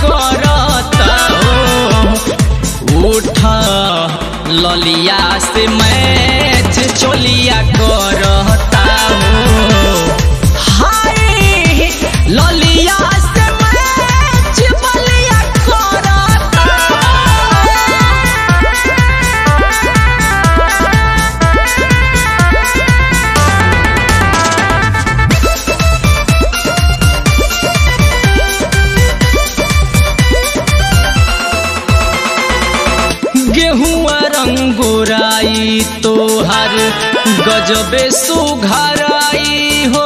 करता हो उठ ललिया से मैच चोलिया करता हो हाय ललिया से मैच बलिया करता गेहुआ रंगोराई तोहर गजबे सुघराई हो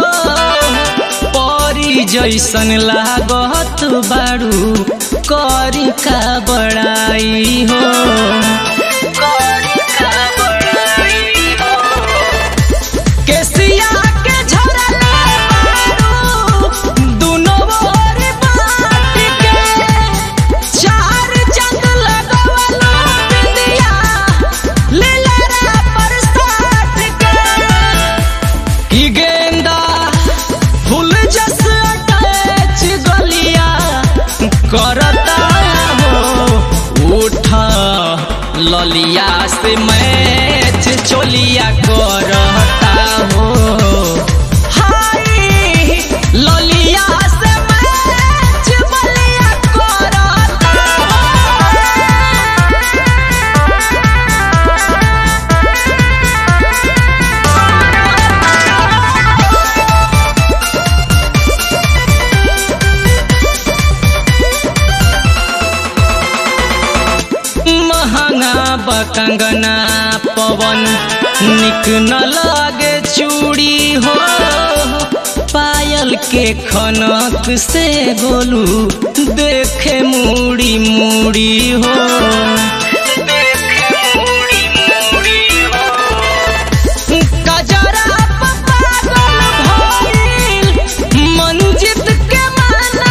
परी जैसन लागत बाड़ू करी का बड़ाई हो करी का बड़ाई हो केसिया के झरले बारू दुनो ओर बाट के चार चंद लगवलो बिंदिया लीलरा पर साट के की गेंदा फूल जस अटैच गलिया करता हो उठा ललिया से मैच चोलिया करता हो हाय ललिया से मैच बलिया करता महंगा बकंगना पवन निक न लागे चूड़ी हो पायल के खनक से गोलू देखे मूड़ी मूड़ी हो गजरा पागल भइल मंजित के माना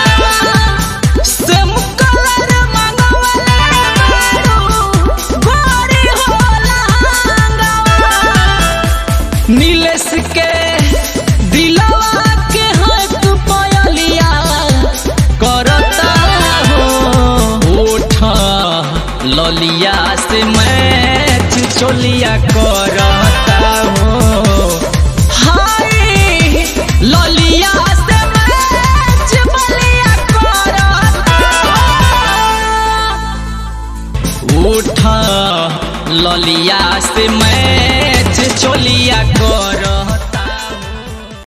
सेम कलर मंगवले बारू गोरी होला नीलेश के दिलवा के हाथ पयलिया करता हो उठ ललिया से मैच चोलिया करता हो हाय ललिया से मैच बलिया करता हो उठ ललिया से